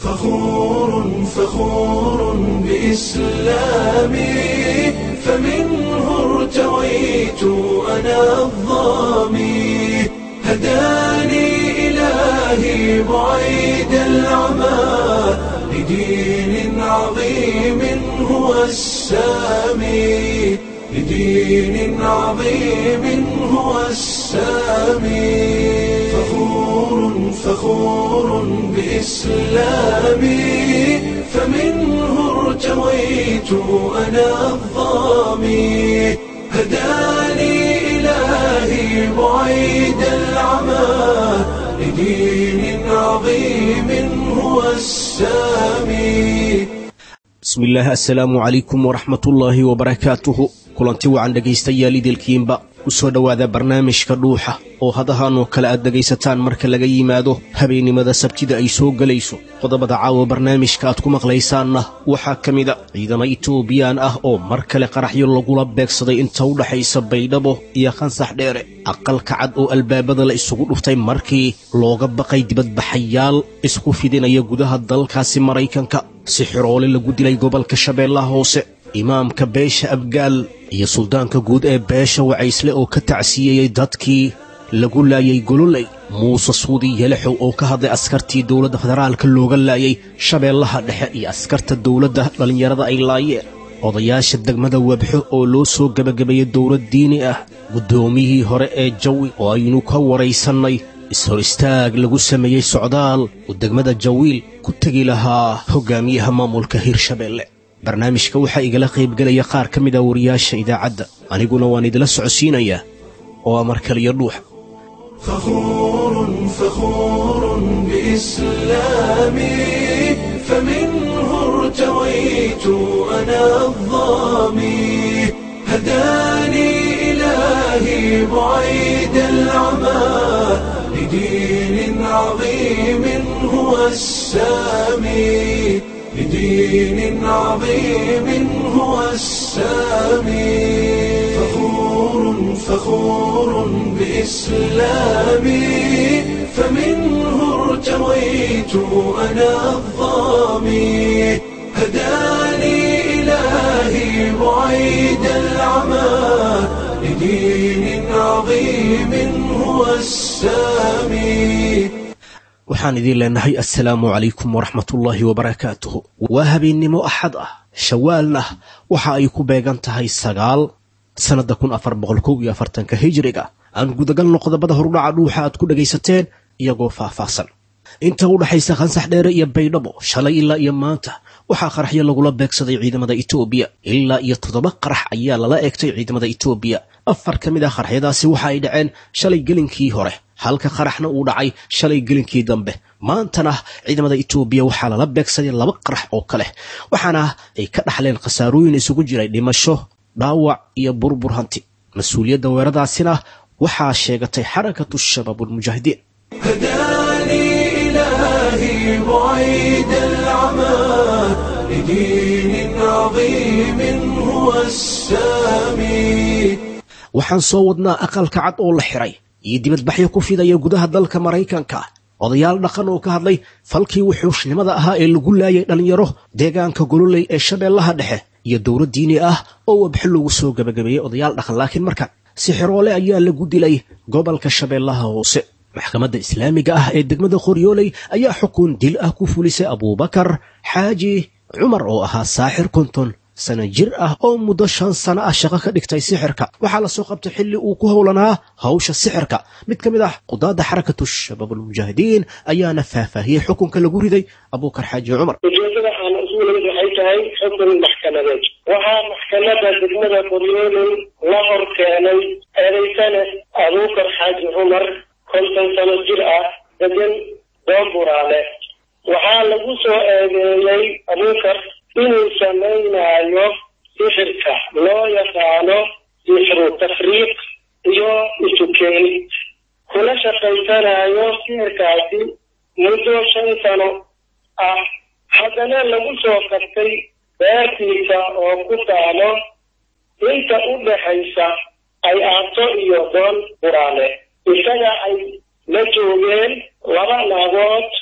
فخور فخور بإسلامي فمنه ارتويت أنا الظامي هداني إلهي بعيد العمى لدين عظيم هو السامي لدين عظيم هو السامي فخور فخور بإسلامي فمنه ارتويت أنا الظامي هداني إلهي بعيد العمى لدين عظيم هو السامي bismillaah assalaamu calaykum waraxmatullaahi wabarakaatuhu kulanti wacan dhegaystayaal idilkiinba ku soo dhowaada barnaamijka dhuuxa oo hadahan oo kale aad dhegaysataan marka laga yimaado habeennimada sabtida ay soo gelayso qodobada caawa barnaamijka aad ku maqlaysaanna waxaa ka mida ciidamo itoobiyaan ah oo mar kale qaraxyo lagula beegsaday inta u dhaxaysa baydhabo iyo khansax dheere aqalka cad oo albaabada la isugu dhuftay markii looga baqay dibadbaxayaal isku fidinaya gudaha dalkaasi maraykanka si xiroole lagu dilay gobolka shabeellaha hoose imaamka beesha abgaal iyo suldaanka guud ee beesha wacaysle oo ka tacsiyeeyey dadkii lagu laayay gololey muuse suudi yelexow oo ka hadlay askartii dowladda federaalka looga laayay shabeellaha dhexe iyo askarta dowladda dhallinyarada ay laayeen odayaasha degmada webxo oo loo soo gebagabeeyey dowlad diini ah guddoomiyihii hore ee jawi oo aynu ka waraysannay is-hor istaag lagu sameeyey socdaal uu degmada jawiil ku tegi lahaa hoggaamiyaha maamulka hirshabeelle barnaamijka waxaa igala qaybgelaya qaar ka mid a wariyaasha idaacadda aniguna waan idila socodsiinayaa oo amar kaliya dhuuxa فخور فخور بإسلامي فمنه ارتويت أنا الظامي هداني إلهي بعيد العمى لدين عظيم هو السامي لدين عظيم هو السامي فخور فخور بإسلامي فمنه ارتويت أنا الظامي هداني إلهي بعيد العمى لدين عظيم هو السامي waxaan idiin leenahay assalaamu calaykum waraxmatullaahi wabarakaatuhu waa habeennimo axad ah shawaalna waxa ay ku beegan tahay sagaal sannadda kun afar boqol kow iyo afartanka hijiriga aan gudagalno qodobada horudhaca dhuuxa aad ku dhegaysateen iyagoo faahfaahsan inta u dhaxaysa khansax dheere iyo baydhabo shalay ilaa iyo maanta waxaa qaraxyo lagula beegsaday ciidamada itoobiya ilaa iyo toddoba qarax ayaa lala eegtay ciidamada itoobiya afar ka mid ah qaraxyadaasi waxa ay dhaceen shalay gelinkii hore halka qaraxna uu dhacay shalay gelinkii dambe maantana ciidamada itoobiya waxaa lala beegsaday laba qarax oo kale waxaana ay ka dhaxleen khasaarooyin isugu jiray dhimasho dhaawac iyo burbur hanti mas-uuliyadda weeradaasina waxaa sheegatay xarakatu shabaab ulmujaahidiin هداني إلهي بعيد العمى لدين عظيم هو السامي waxaan soo wadnaa aqalka cad oo la xiray iyo dibadbaxyo ku fidaya gudaha dalka maraykanka odayaal dhaqan oo ka hadlay falkii wuxuushnimada ahaa ee lagu laayay dhallinyaro deegaanka gololey ee shabeellaha dhexe iyo dowlad diini ah oo wabxo lagu soo gebagabeeyey odayaal dhaqan laakiin markan si xiroole ayaa lagu dilay gobolka shabeellaha hoose maxkamadda islaamiga ah ee degmada qoryooley ayaa xukun dil ah ku fulisay abuubakar xaaji cumar oo ahaa saaxir konton sana jir ah oo muddo shan sano ah shaqo ka dhigtay sixirka waxaa la soo qabtay xilli uu ku howlanaa hawsha sixirka mid ka mid ah qudaadda xarakatu shabaab almujaahidiin ayaana faahfaahiyey xukunka lagu riday abuukar xaaji cumar ujeedada aan isugu nimid waxay tahay xukun maxkamadeed waxaa maxkamadda degmada qoryooley la hor keenay eedaysane abuukar xaaji cumar konton sano jir ah degan doonburaale waxaa lagu soo eedeeyey abuukar inuu samaynayo sixirka loo yaqaano sixru tafriiq iyo isukeenid kula shaqaysanayo sixirkaasi muddo shan sano ah haddana lagu soo qabtay beertiisa oo ku taalo inta u dhaxaysa ay aato iyo doon buraale isaga ay la joogeen laba naagood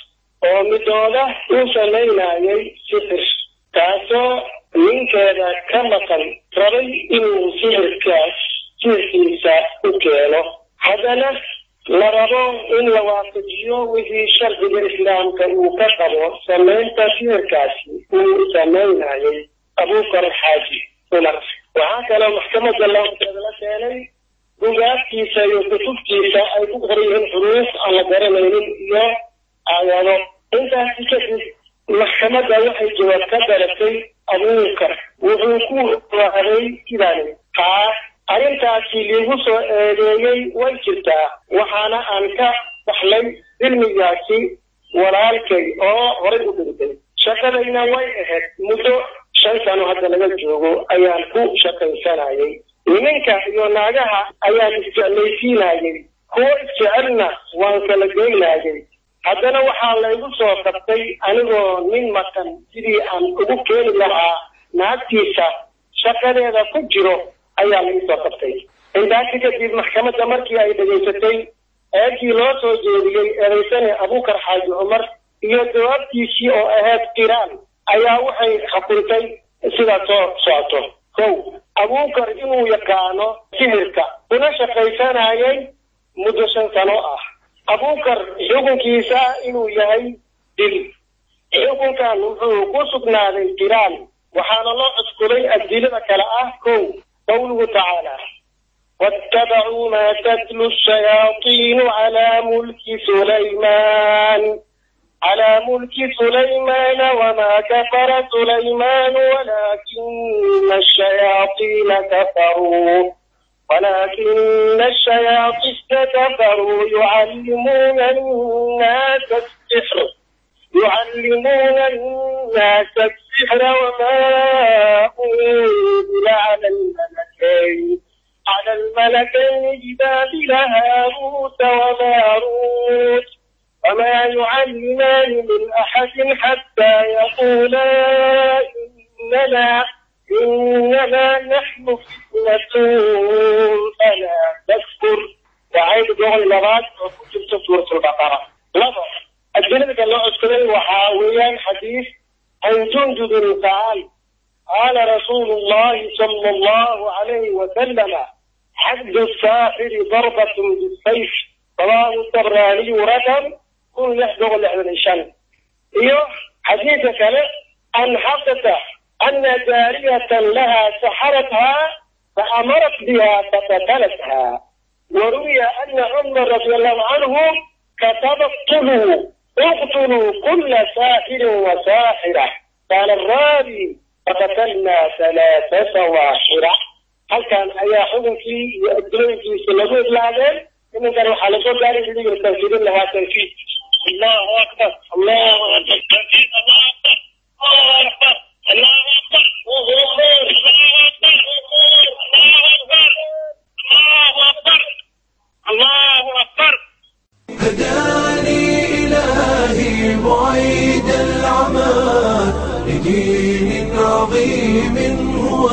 oo midooda uu samaynayay sixir taasoo ninkeeda ka maqan rabay inuu sixirkaas sixirkiisa u keeno haddana la rabo in la waafajiyo wixii sharciga islaamka uu ka qabo samaynta sixirkaasi uu samaynayay abuukar xaaji cumar waxaa kaloo maxkamadda lafteeda la keenay bugaagtiisa iyo kutubtiisa ay ku qoran yihiin xuruuf aan la garanaynin iyo aayado intaasi kadib maxkamadda waxay jawaab ka daratay abuukar wuxuu ku waaday sidaani haa arrintaasi liigu soo eedeeyey way jirtaa waxaana aan ka dhaxlay cilmigaasi walaalkay oo horay u dhintay shaqadayna way ahayd muddo shan sano hadda laga joogo ayaan ku shaqaysanayay niminka iyo naagaha ayaan isjeclaysiinayay kuwo isjecelna waan kala geynayay haddana waxaa laygu soo qabtay anigoo nin maqan sidii aan ugu keeni lahaa naagtiisa shaqadeeda ku jiro ayaa lagu soo qabtay intaasi kadib maxkamadda markii ay dhegaysatay eegii loo soo jeediyey eedaysane abuukar xaaji cumar iyo jawaabtiisii oo ahayd qiraan ayaa waxay xukuntay sidaa soo socoto kow abuukar inuu yaqaano sihirka una shaqaysanayay muddo shan sano ah abuukar xukunkiisa inuu yahay dil xukunkan wuxuu ku sugnaaday qiraan waxaana loo cuskuday adilada kale ah kow qawluhu tacaala واتبعوا ما تتلو الشياطين على ملك سليمان على ملك سليمان وما كفر سليمان ولكن الشياطين كفروا ولكن الشياطين كفروا يعلمون الناس السحر يعلمون الناس السحر وما أنزل على الملكين على الملكين ببابل هاروت وماروت وما يعلمان من أحد حتى يقولا إننا إنما نحن فتنة فلا تكفر وعيد جوع اللغات وكتب سورة البقرة لفظ الدليل قال له أذكرني وحاويا حديث عن جندب تعالى قال رسول الله صلى الله عليه وسلم حد الساحر ضربة بالسيف رواه الطبراني رقم كل يحضر الإعلان إيوه حديث كلام أن حدث أن جارية لها سحرتها فأمرت بها فقتلتها وروي أن عمر رضي الله عنه كتب اقتلوا اقتلوا كل ساحر وساحرة قال الراوي فقتلنا ثلاثة سواحرة هل كان أي حكم في يؤدلون في سلبه الإعلان إنه كانوا حلقوا ذلك الذي يستنفذون لها تنفيذ الله أكبر الله أكبر تنفيذ الله أكبر الله أكبر الله أكبر الله أكبر الله أكبر الله أكبر الله أكبر هداني إلهي بعيد العمى لدين عظيم هو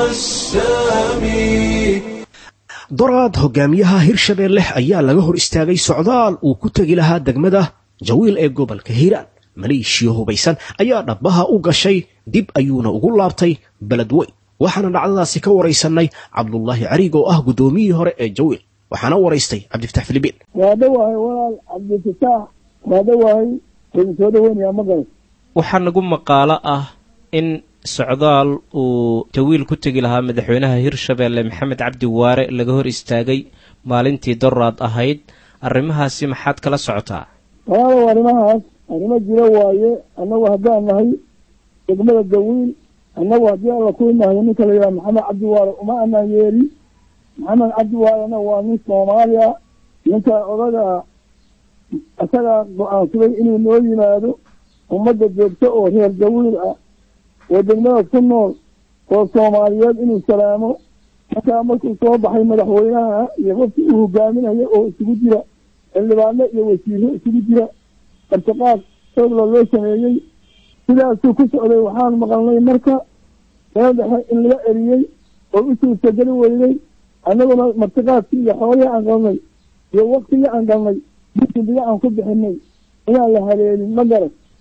السامي doraad hogaamiyaha hirshabeelle ayaa laga hor istaagay socdaal uu ku tegi lahaa degmada jawiil ee gobolka hiiraan maleeshiya hubaysan ayaa dhabbaha u gashay dib ayuuna ugu laabtay beledweyn waxaana dhacdadaasi ka waraysanay cabdulaahi cariig oo ah guddoomiyihii hore ee jawiil waxaana waraystay cabdifatax filibiin waa dhawahay walaal cabdifataax waa dhawahay waynu soo dhaweynayaa ma garan waxaa nagu maqaalo ah in socdaal uu jawiil ku tegi lahaa madaxweynaha hirshabeelle maxamed cabdi waare laga hor istaagay maalintii doraad ahayd arrimahaasi maxaad kala socotaa walaalow arrimahaas arrimo jiro waaye annagu haddaan nahay degmada jawiil annagu haddii alla ku nahay ninka la yidhaha maxamed cabdi waare uma anaan yeeli maxamed cabdi waarena waa nin soomaaliya ninka odaga isagaa go-aansaday inuu noo yimaado ummadda joogto oo reer jawiil ah oo degmada ku nool oo soomaaliyeed inuu salaamo markaa markuu soo baxay madaxweynaha iyo qofkii uu hogaaminayo oo isugu jira xildhibaano iyo wasiiro isugu jira martiqaad xoogla loo sameeyey sidaasuu ku socday waxaan maqalnay marka meel dhexe in laga eriyey oo u suurtageli weynay annaguna martiqaadkii iyo xoolihii aan galnay iyo waktigii aan galnay bisimbiga aan ku bixinay inaan la haleelin ma garan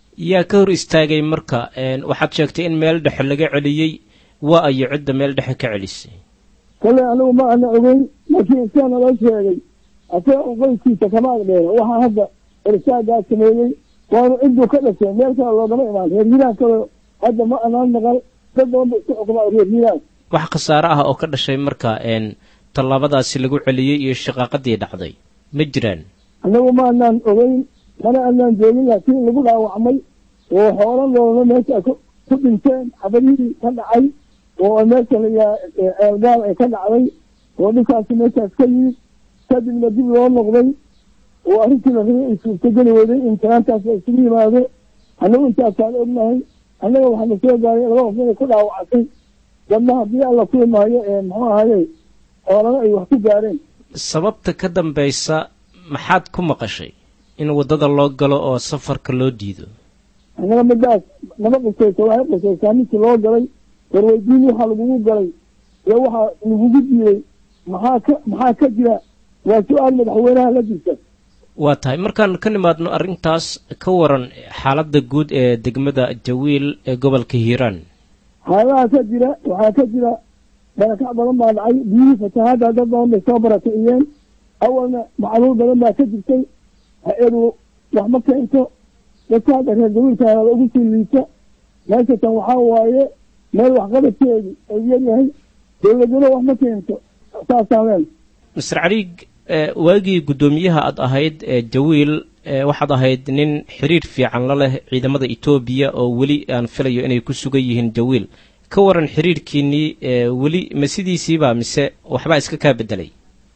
yaa ka hor istaagay marka waxaad sheegtay in meel dhexe laga celiyey waa ayo cidda meel dhexe ka celisay kale anigu ma ana ogeyn laakiin isaa naloo sheegay asaga un qoyskiisa kama agdheena waxaa hadda ersaagaa sameeyey waanu cidduu ka dhashay meel kale loogama imaan reer hiiraan kale hadda ma anaan naqal dad badan ba isku xukumaa reer hiiraan wax khasaare ah oo ka dhashay marka tallaabadaasi lagu celiyey iyo shaqaaqadii dhacday ma jiraan annagu ma anaan ogeyn mana anaan joogin laakiin lagu dhaawacmay oo xoolo loolna meesha ku dhinteen xabadihii ka dhacay oo meesha layaa ceelgaal ay ka dhacday oo dhibkaasi meeshaas ka yimid kadibna dib loo noqday oo arrintii la rabay ay suurtogeli weyday in tanaantaas la isugu yimaado annagu intaasaan ognahay annaga waxaana soo gaaray laba qof inay ku dhaawacatay dadna haddii alla ku imaayo ee muxuu ahaye xoolana ay wax ku gaareen sababta ka dambaysa maxaad ku maqashay in waddada loo galo oo safarka loo diido annaga midaas nama qusaysa waxay qusaysaa ninkii loo galay warweydiin waxaa lagugu galay ee waxaa lagugu diiday maxaa ka maxaa ka jira waa su-aal madaxweynaha la jirta waa tahay markaan ka nimaadno arrintaas ka waran xaaladda guud ee degmada jawiil ee gobolka hiiraan xaaladaha ka jira waxaa ka jira barakac badan baa dhacay biyihii fatahaadda dad badan bay soo barakiciyeen awalna macluul badan baa ka jirtay ha-edu wax ma keento dadka hadda reer jawiilkaana ugu sii liita meeshatan waxaa waaye meel waxqabadkeedu ay yaryahay dowladnimo wax ma keento saasaan leen master caliig waagii guddoomiyaha aad ahayd ee jawiil waxaad ahayd nin xiriir fiican la leh ciidamada etoobiya oo weli aan filayo inay ku sugan yihiin jawiil ka waran xiriirkiinnii weli ma sidiisiiba mise waxbaa iska kaa bedelay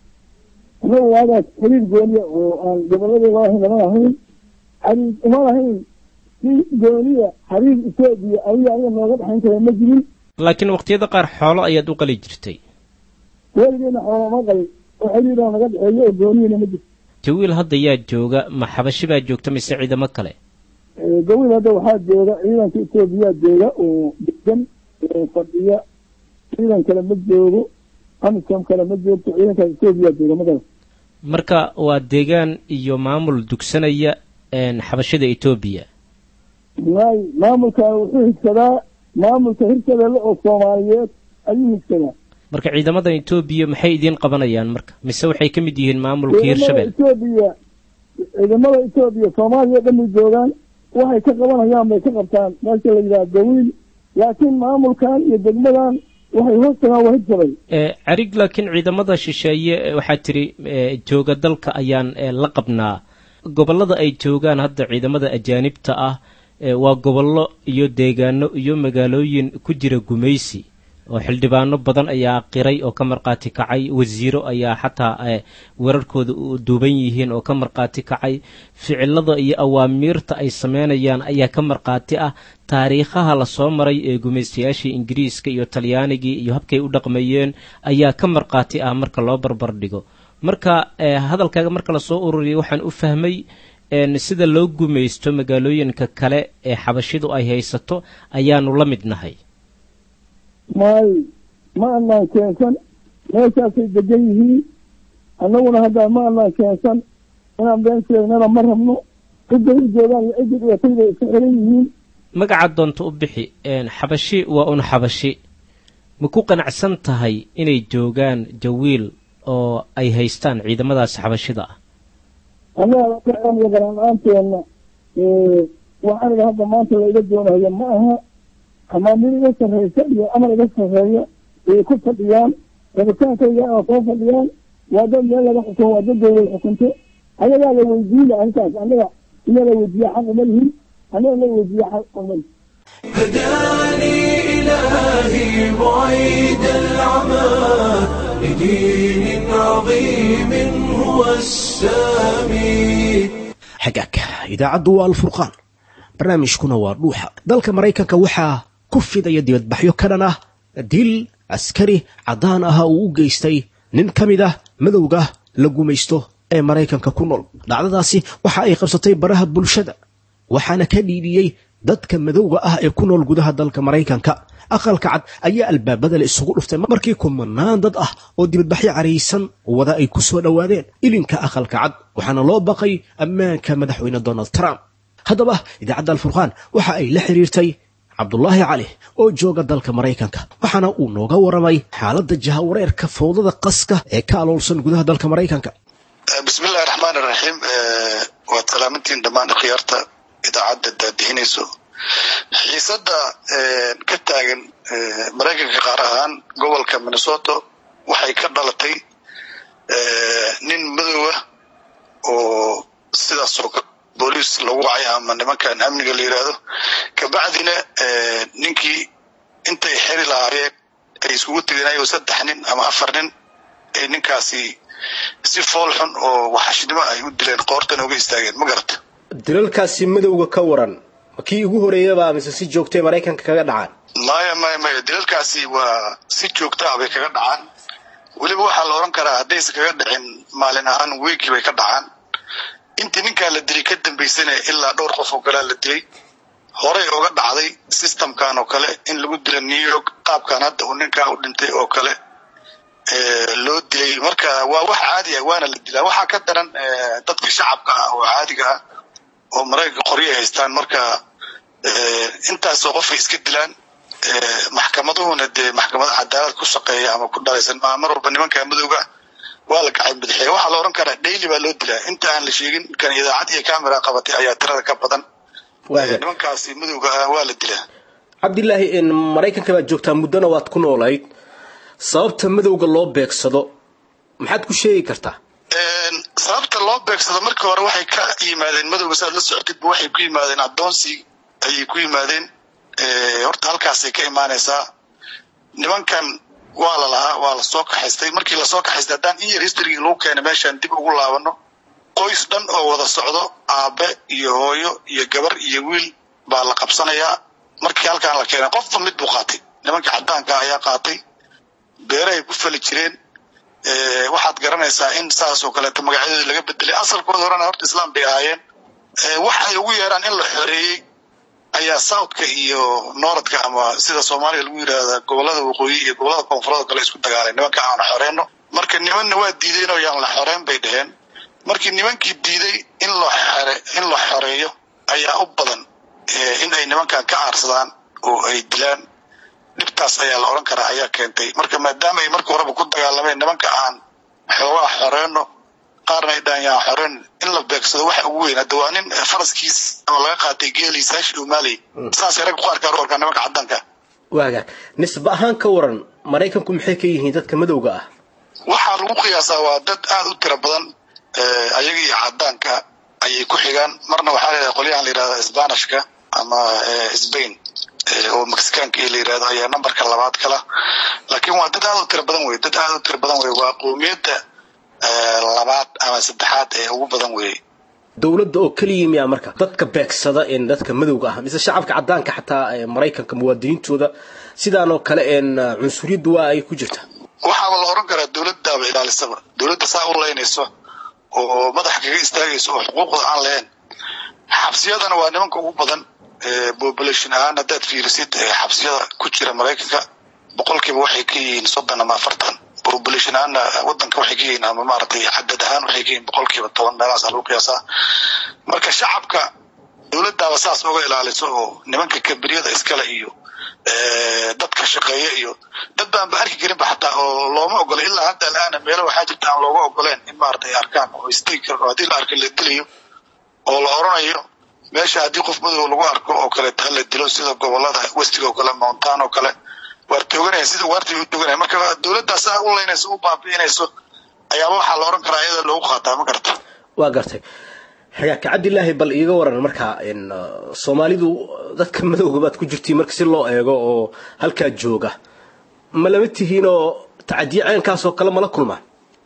annagu waagaas xiriir gooniya oo aan goboladii loo ahayn lama lahayn xariir uma lahayn si gooniya xariir etoobiya adiga aniga nooga dhexayn kara ma jirin laakiin waqtiyada qaar xoolo ayaad u qali jirtay weligeena xoolo ma qalin oo xiriiroo naga dhexeeyo oo gooniyana ma jirto jawiil hadda yaa jooga ma xabashi baa joogta mise ciidamo kale jawiil hadda waxaa jooga ciidanka etoobiya jooga oo degan oo fadhiya ciidan kale ma joogo amisom kale ma joogto ciidankaas etoobiya jooga magala marka waa deegaan iyo maamul dugsanaya xabashada etoobiya may maamulkan wuxuu higsadaa maamulka hirshabeelle oo soomaaliyeed ayuu higsadaa marka ciidamadan etoobiya maxay idiin qabanayaan marka mise waxay ka mid yihiin maamulka hirshabelle etoobiya ciidamada etoobiya soomaaliya o dhan bay joogaan waxay ka qabanayaan bay ka qabtaan meesha la yidhaha dawiil laakiin maamulkan iyo degmadan waxay hoos tagaan waa hirshabelle carig laakiin ciidamada shisheeye waxaa tiri jooga dalka ayaan la qabnaa gobollada ay joogaan hadda ciidamada ajaanibta ah waa gobollo iyo deegaano iyo magaalooyin ku jira gumaysi oo xildhibaano badan ayaa qiray oo ka markhaati kacay wasiiro ayaa xataa wararkooda u duuban yihiin oo ka markhaati kacay ficilada iyo awaamiirta ay sameynayaan ayaa ka markhaati ah taariikhaha lasoo maray ee gumaystayaashii ingiriiska iyo talyaanigii iyo habkay u dhaqmayeen ayaa ka markhaati ah marka loo barbar dhigo marka hadalkaaga marka lasoo ururiyay waxaan u fahmay sida loo gumaysto magaalooyinka kale ee xabashidu ay haysato ayaanu la mid nahay may ma anaan keensan meeshaasay degan yihiin annaguna hadda ma anaan keensan inaan been sheegnana ma rabno cidday u joogaan iyo ciddii dhibatay bay iska xiran yihiin magaca doonta u bixi xabashi waa un xabashi ma ku qanacsan tahay inay joogaan jawiil oo ay haystaan ciidamadaas xabashida ah annaga iyo garan-aanteena waxaan idha hadda maanta la iga doonayo ma aha amaamir iga sarreysa iyo amar iga sarreeya ay ku fadhiyaan rabitaankayga oo soo fadhiyaan waa dad meel laga xukumo waa dad dowlad xukunto ayagaa la weydiina arrintaas annaga ina la weydiiya xaq uma lihin annaga la weydiiya xaq uma lihin هداني إلهي بعيد العمى لدين عظيم هو السامي xagaag idaacaddu waa alfurqaan barnaamijkuna waa dhuuxa dalka maraykanka waxaa ku fidaya dibadbaxyo ka dhan ah dil askari caddaan aha uu u geystay nin ka mid ah madowga la gumaysto ee maraykanka ku nool dhacdadaasi waxa ay qabsatay baraha bulshada waxaana ka dhiidhiyey dadka madowga ah ee ku nool gudaha dalka maraykanka aqalka cad ayaa albaabada la isugu dhuftay markii kumanaan dad ah oo dibadbaxyo caraysan wada ay ku soo dhowaadeen ilinka aqalka cad waxaana loo baqay ammaanka madaxweyne donald trump haddaba idaacadda alfurqaan waxa ay la xiriirtay cabdulaahi cali oo jooga dalka maraykanka waxaana uu nooga waramay xaaladda jahawareerka fowdada qaska ee ka aloolsan gudaha dalka maraykanka bismillahi raxmaan iraxiim waad salaamantiin dhammaan khiyaarta idaacadda daadihinayso xiisadda ka taagan maraykanka qaar ahaan gobolka minnesota waxay ka dhalatay nin madowah oo sidaasoo booliis lagu wacay ama nimankan amniga la yidhaahdo kabacdina ninkii intay xeri lahaayeen ay iskugu tegeen saddex nin ama afar nin ay ninkaasi si fool xun oo waxashnimo ay u dileen qoortan uga istaageen ma garata dilalkaasi madowga ka waran ma kii ugu horeeyaba mise si joogtay maraykanka kaga dhacaan maya maya maya dilalkaasi waa si joogta ah bay kaga dhacaan weliba waxaa la odhan karaa haddaysa kaga dhicin maalin ahaan weegii bay ka dhacaan intii ninkaa la dilay ka dambaysana ilaa dhowr qof oo kalea la dilay horey oga dhacday systemkan oo kale in lagu dila new york qaabkan hadda uu ninkaa u dhintay oo kale loo dilay marka waa wax caadi ah waana la dilaa waxaa ka daran dadka shacabka ah oo caadiga ah oo maraykanka qoryo ay haystaan marka intaasoo qofay iska dilaan maxkamaduhuna dee maxkamada cadaalad ku shaqeeya ama ku dhalaysan maa mar walba nimanka madowga waa la gacay bidixeeya waxaa la odhan karaa daily baa loo dilaa inta aan la sheegin kan idaacad iyo camera qabatay ayaa tirada ka badan nimankaasi madowga ah waa la dilaa cabdilaahi maraykanka baad joogtaa muddona waad ku noolayd sababta madowga loo beegsado maxaad ku sheegi kartaa sababta loo beegsado markii hore waxay ka yimaadeen madowga saad la socotidba waxay ku yimaadeen addoonsi ayay ku yimaadeen horta halkaasay ka imaanaysaa nimankan waa la lahaa waa lasoo kaxaystay markii lasoo kaxaystay haddaan in yar historygii lagu keenay meeshaan dib ugu laabano qoys dhan oo wada socdo aabe iyo hooyo iyo gabar iyo wiil baa la qabsanayaa markii halkaan la keenay qofba mid buu qaatay nimanka caddaanka ayaa qaatay beerahay ku fali jireen waxaad garanaysaa in saas oo kaleeto magacyadooda laga bedelay asalkooda horena horta islaam bay ahaayeen wax ay ugu yeeraan in la xoreeyey ayaa southka iyo nooradka ama sida soomaaliga lagu yidhaahda gobolada waqooyi iyo gobolada koonfureed kale isku dagaalay nimanka aan xoreyno marka nimanna waa diideen oo yaan la xoreyn bay dheheen markii nimankii diiday in loo xore in la xoreeyo ayaa u badan in ay nimankan ka aarsadaan oo ay dilaan dhibtaas ayaa la odhan karaa ayaa keentay marka maadaama ay markii horeba ku dagaalameen nimanka aan xoogaa xoreyno qaarna ay dhahan yaan xoreyn in la beegsado waxa ugu weyn hadda waa nin faraskiis oo laga qaatay geeliis hashi umaaley saasay rag ku arkaan u arkaan nimanka caddanka waaga nisba ahaan ka waran maraykanku maxay ka yihiin dadka madowga ah waxaa lagu qiyaasaa waa dad aada u tiro badan ayaga iyo caddaanka ayay ku xigaan marna waxaa la yidhahda qolyahan la yidhahda sbanishka ama sbain oo mexicaanka la yidhahdo ayaa numberka labaad kala laakiin waa dad aada u tiro badan wey dad aada u tiro badan wey waa qowmiyadda labaad ama saddexaad ee ugu badan weeye dowladda oo keliya miyaa marka dadka beegsada een dadka madowga ah mise shacabka caddaanka xataa maraykanka muwaadiniintooda sidaanoo kale een cunsuriyaddu waa ay ku jirta waxaaba la oran karaa dowladdaaba ilaalisaba dowladda saa u leynayso oo madaxa kaga istaagayso oo xuquuqda aan lahayn xabsiyadana waa nimanka ugu badan population ahaan haddaad fiirisid xabsiyada ku jira maraykanka boqolkiiba waxay ka yihiin soddon ama afartan population ahaanna wadanka waxay ka yihiin ama maaragtay cadad ahaan waxay ka yihiin boqolkiiba toban meelahaasa lagu qiyaasaa marka shacabka dowladdaaba saas uga ilaaliso oo nimanka kabriyada iskale iyo dadka shaqeeya iyo dad baan ba arki karinba xataa oo looma ogola ilaa hadda alaana meelo waxaa jirta aan looga ogoleen in maaragtay ay arkaan oo istegi karan oo haddii la arko la dilayo oo la oranayo meesha haddii qof madow lagu arko oo kaleeta ha la dilo sida gobolada westiga oo kale mountaan oo kale waar tooganaya sida waartii u tooganaya marka dowladdaa saa u leynayso u baabi'inayso ayaaba waxaa la oran karaa iyada loogu qaataa ma garata waa gartay xagaaka cabdilaahi bal iiga waran markaa soomaalidu dadka madowga baad ku jirtiin marka si loo eego oo halkaa jooga ma lama tihiinoo tacadiye caynkaas oo kale mala kulmaan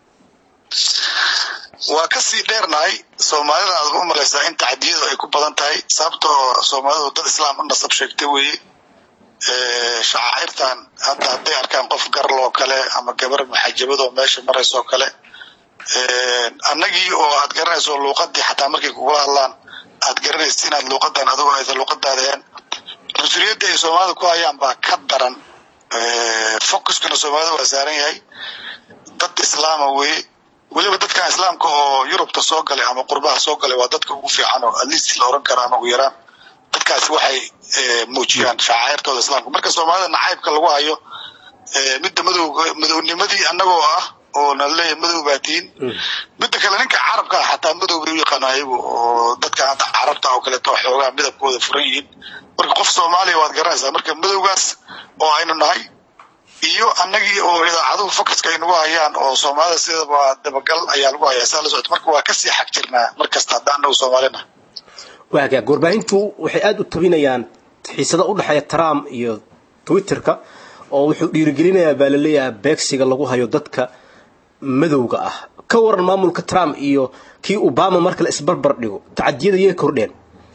waa kasii dheernahay soomaalida aad u malaysaa in tacdiyadu ay ku badan tahay sababtoo soomaalidu dad islaam u nasab sheegtay weeye shacairtan hadda hadday arkaan qof garloo kale ama gabar maxajabadoo meesha maraysoo kale annagii oo aad garanayso luuqadii xataa markay kugula hadlaan aad garanaysa inaad luuqadan adigo aysa luuqadaada ahayn cunsuriyadda ay soomaalida ku hayaan baa ka daran focuskana soomaalida waa saaran yahay dad islaama weye weliba dadkan islaamka oo yurubta soo galay ama qurbaha soo galay waa dadka ugu fiican oo atleast la oran kara ama ugu yaraan dadkaasi waxay muujiyaan shacaairtooda islaamka marka soomaalida nacaybka lagu hayo midda madowga madownimadii annagoo ah oo na leeyahay madow baa tihiin midda kale ninka carabka ah xataa madow bay u yaqaana ayagu oo dadka hadda carabta oo kaleeto xoogaa midabkooda furan yihiin marka qof soomaaliya waad garanaysaa marka madowgaas oo aynu nahay iyo annagii oo idaacaduhu focuska ay nagu hayaan oo soomaalida sidaba dabagal ayaa lagu hayaa saa la socota marka waa kasii xag jirnaa mar kasta hadda annagu soomaalina waaga warbaahintu waxay aada u tabinayaan xiisada u dhexeeya trump iyo twitterka oo wuxuu dhiirigelinayaa baa laleeyahay beegsiga lagu hayo dadka madowga ah ka waran maamulka trump iyo kii obama marka la isbarbar dhigo tacadiyada yay kordheen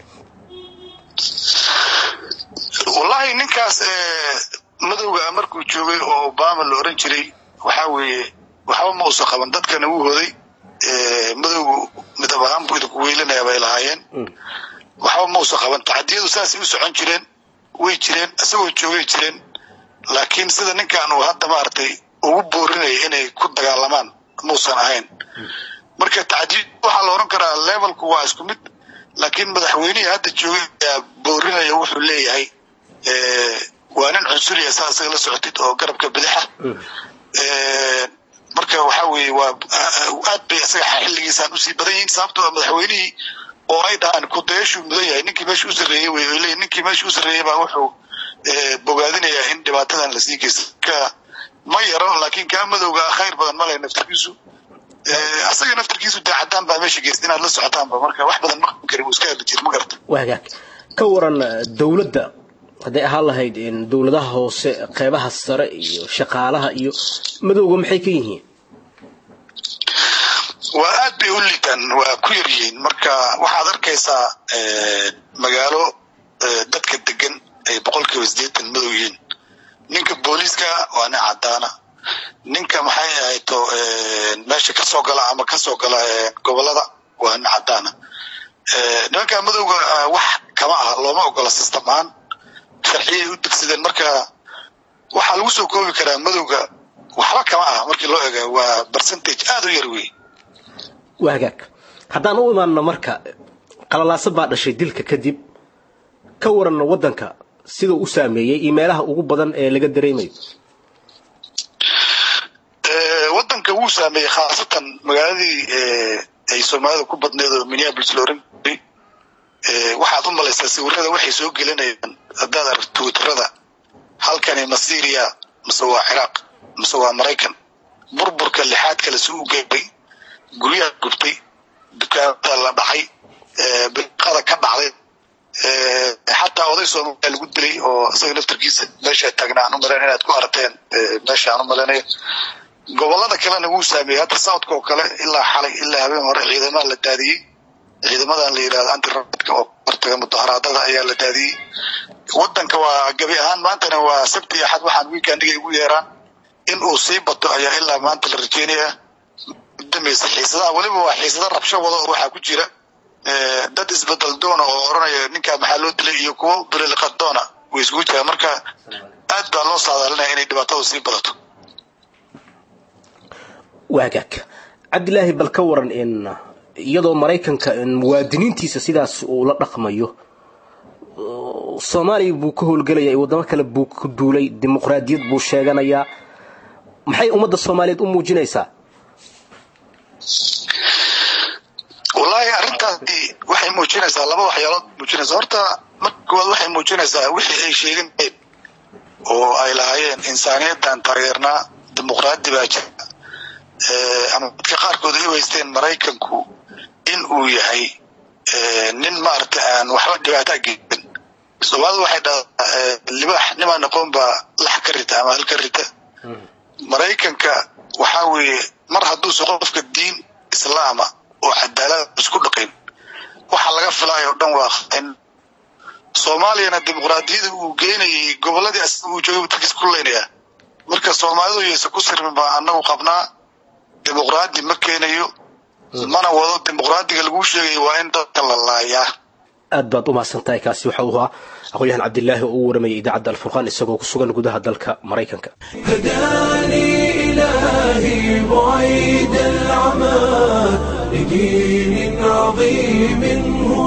wallahi ninkaas madowga markuu joogay oo obama la oran jiray waxaa weeye waxba ma uusan qaban dadkana wuu hoday madowgu midab ahaan buu idinku weylinaya bay lahaayeen waxba ma uusan qaban tacadiyadu saasay u socon jireen way jireen isagoo joogay jireen laakiin sida ninkan uu hadda maaragtay ugu boorinaya inay ku dagaalamaan muusan ahayn marka tacdiid waxaa la oran karaa levelku waa isku mid laakiin madaxweynihii hadda joogay ayaa boorinaya wuxuu leeyahay waa nin cunsuriya saa isaga la socotid oo garabka bidixa marka waxaa weeye waa aad bay isaga xilligiisaan usii badan yihiin sababtoo madaxweynihii oo ay dhahaan kudayashuu mudan yahay ninkii meesha u sarreeyey wey ay leeyihin ninkii meesha u sarreeyey baa wuxuu bogaadinayaa in dhibaatadan lasii geysta ka ma yaro laakiin kaa madowga khayr badan ma leh naftirkiisu asaga naftirkiisu dee caddaan baa meesha geysta inaad la socotaanba marka wax badan ma qaban karin wuu iska hadli jira ma garata waagaag ka waran dowladda hadday ahaan lahayd dowladaha hoose qeybaha sare iyo shaqaalaha iyo madowga maxay ka yihiin waa aad bay u liitaan waa ku yar yihiin marka waxaad arkaysaa magaalo dadka degan ay boqol kiiba sideetan madow yihiin ninka booliiska waa nin caddaana ninka maxay ahayto meesha kasoo gala ama kasoo gala gobolada waa nin caddaana nimanka madowga wax kama aha looma ogola system ahaan sharciyay u degsadeen marka waxaa lagu soo koobi karaa madowga waxba kama aha markii loo ega waa percentage aada u yar wey waagaag haddaan u imaanno marka qalalaaso baa dhashay dilka kadib ka waranno waddanka siduu u saameeyey iyo meelaha ugu badan ee laga dareemayo waddanka wuu saameeyey khaasatan magaaladii ay soomaalida ku badneed oo minneapolis la oran jiray waxaad u malaysaa sawirada waxay soo gelinayaan haddaad aragto twitterada halkani ma syria mise waa ciraaq mise waa maraykan burburka lixaad kale si u geebay guryaha gubtay dukaamada la dhacay bilqada ka dhacday xataa oday soomaaliya lagu dilay oo isaga naftarkiisa meesha taagnaa aan u malayn inaad ku aragteen meesha aan u malaynayo gobolada kalena wuu saameeyey hadda southka oo kale ilaa xalay ilaa habeen hore ciidamada la daadiyey ciidamadan la yidhahdo antirabadka oo hortaga mudaharaadada ayaa la daadiyey wadanka waa gabi ahaan maantana waa sabti iyo axad waxaan weekendiga ugu yeeraan in uu sii bato ayaa ilaa maanta la rajeynayaa dambaysa xiisadaha weliba waa xiisada rabsho wada oo waxaa ku jira dad isbedel doona oo oranaya ninkaa maxaa loo dilay iyo kuwo bililiqad doona way isugu jiraan marka aad baa loo saadaalinaya inay dhibaatadu sii badato waagaag cabdilaahi bal ka waran in iyadoo maraykanka muwaadiniintiisa sidaas uu la dhaqmayo soomaaliya buu ka howlgelaya waddamo kale buu ku duulay dimuqraadiyad buu sheeganayaa maxay ummadda soomaaliyeed u muujinaysaa wallaahi arrintaasi waxay muujinaysaa laba waxyaalood muujinaysaa horta marka koowaad waxay muujinaysaa wixii ay sheeganayeen oo ay lahaayeen insaaniyaddan taageernaa dimuqraadi baa jira ama dadka qaarkood ay u haysteen maraykanku in uu yahay nin maaragta aan waxba dhibaataa geysan soomaalida waxay dhahdaa libaax nimaan aqoon baa lax ka rita ama hal ka rita maraykanka waxaa weeye mar hadduusa qofka diin islaama oo cadaalada isku dhaqin waxa laga filaayo o dhan waa in soomaaliyana dimuqraadiyada uu geynayay goboladii asaga uu joogay dadkiis ku leynaya marka soomaalidu yaysa ku sirmin baa anagu qabnaa dimuqraadi ma keenayo mana wado dimuqraadiga laguu sheegaya waa in dadka la laayaa aad baad u mahadsantahay kaasi waxa uu ahaa aqoon-yahan cabdilaahi oo u waramayay idaacadda alfurqaan isagoo ku sugan gudaha dalka maraykanka هداني إلهي بعيد العمى لدين عظيم هو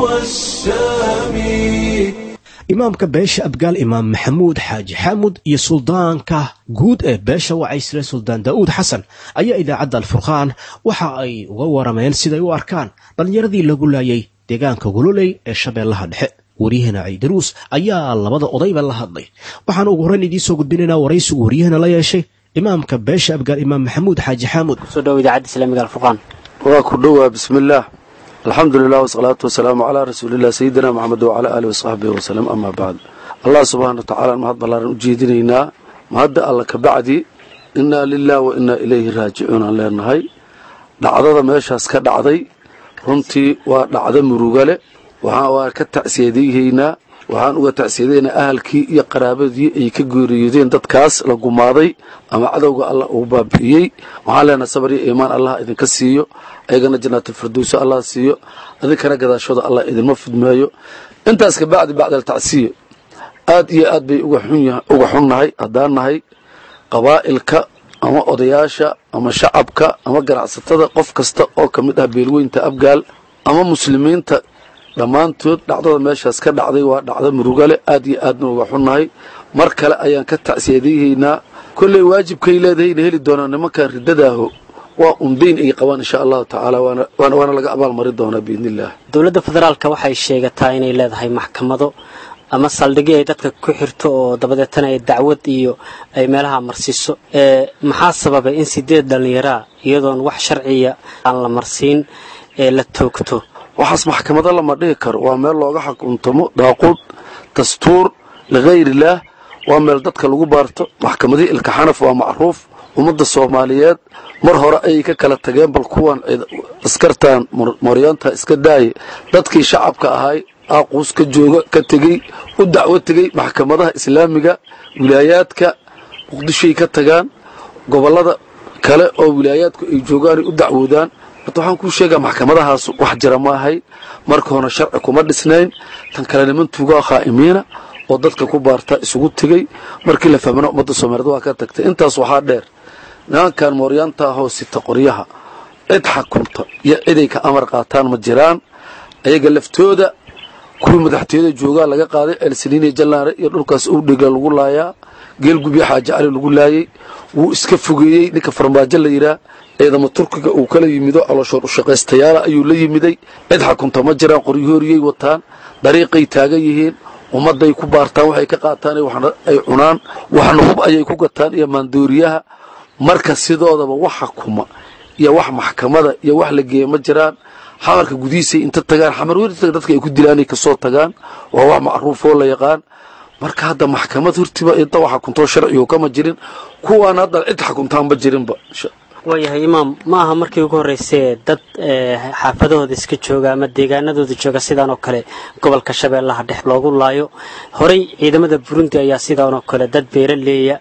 السامي imaamka beesha abgaal imaam maxamuud xaaji xaamud iyo suldaanka guud ee beesha wacaysle suldaan daa'uud xasan ayaa idaacadda alfurqaan waxa ay uga warameen siday u arkaan dhallinyaradii lagu laayay deegaanka gololey ee shabeellaha dhexe waryaheena ciidaruus ayaa labada odayba la hadlay waxaan ugu horrayn idiin soo gudbinaynaa waraysigu waryaheena la yeeshay imaamka beesha abgaal imaam maxamuud xaaji xaamud soo dhow idaacadda islaamiga alfurqaan waa ku dhowaa bismillaah alxamdu lilah wasalaatu wasalaamu calaa rasuulilah sayidina maxamed wacalaa aalihi wasaxbihi wasalam amaa bacd allah subxaana wa tacaala mahad ballaaran u jeedinaynaa mahadda alla ka bacdi innaa lilah wa innaa ilayhi raajicuun aan leenahay dhacdada meeshaas ka dhacday runtii waa dhacdo murugale waxaan waa ka tacsiyadeyaynaa waxaan uga tacsiyadaynaa ahalkii iyo qaraabadii ay ka geeriyoodeen dadkaas la gumaaday ama cadowga allah uu baabi'iyey waxaan leenahay sabar iyo iimaan allah idinka siiyo ayagana jannaatulfirdowsa allah siiyo idinkana gadaashooda allah idinma fidmeeyo intaas ka bacdi bacdal tacsiya aad iyo aad bay uga xunnahay haddaan nahay qabaa'ilka ama odayaasha ama shacabka ama ganacsatada qof kasta oo ka mid ah beelweynta abgaal ama muslimiinta dhammaantood dhacdada meeshaas ka dhacday waa dhacdo murugale aad iyo aadna uga xunnahay mar kale ayaan ka tacsiyadayhaynaa kolley waajibkay leedahayna heli doonaa nimankan riddadaaho waa undayn ay qabaan insha allahu tacaala waana laga abaalmari doonaa biidni illah dowladda federaalka waxay sheegataa inay leedahay maxkamado ama saldhigyo ay dadka ku xirto oo dabadeetana ay dacwad iyo ay meelaha marsiiso maxaa sababay in sideed dhallinyaraa iyadoon wax sharciya aan la marsiin ee la toogto waxaas maxkamado lama dhihi karo waa meel looga xukuntamo daaquud dastuur likayrillaah waa meel dadka lagu baarto maxkamadihii ilkaxanaf waa macruuf ummadda soomaaliyeed mar hore ayay ka kala tageen bal kuwan askartan maryaanta iska daaye dadkii shacabka ahay aaquus ka jooga ka tegey u dacwo tegey maxkamadaha islaamiga wilaayaadka muqdishoay ka tagaan gobollada kale oo wilaayaadku ay joogaanay u dacwoodaan horta waxaan kuu sheegaa maxkamadahaas wax jira ma ahayn marka hore sharci kuma dhisnayn tan kale niman tuugaa khaa'imiina oo dadka ku baarta isugu tegey markii la fahmana ummadda soomaaliyeed waa ka tagtay intaas waxaa dheer nimankan mooryaanta ahoo sita qoryaha cid xakunta iyo ciday ka amar qaataan ma jiraan ayaga laftooda kuwii madaxtooyada joogaa laga qaaday elsiniiniya jallaare iyo dhulkaas owdhegla lagu laayaa geelgubyo xaaji cali lagu laayey wuu iska fogeeyey ninka farmaajo la yidhaah ciidamo turkiga uu kala yimido calooshoor ushaqaystayaala ayuu la yimiday cid xakunta ma jiraan qoryahooriyay wataan dariiqay taagan yihiin ummadday ku baartaan waxay ka qaataan waxna ay cunaan waxna hub ayay ku gataan iyo maandooriyaha marka sidoodaba wax xakuma iyo wax maxkamada iyo wax la geeya ma jiraan xamarka gudihiisay inta tagaan xamar werta dadka ay ku dilaanay kasoo tagaan waa wax macruufoo la yaqaan marka hadda maxkamad hortiba inta wax xakuntoo sharcigo kama jirin kuwaan hadda cid xakuntaanba jirinba waayahay imaam ma aha markii ugu horreysee dad xaafadahooda iska jooga ama deegaanadooda jooga sidaan oo kale gobolka shabeellaha dhex loogu laayo horey ciidamada burundi ayaa sidaan oo kale dad beeraleeya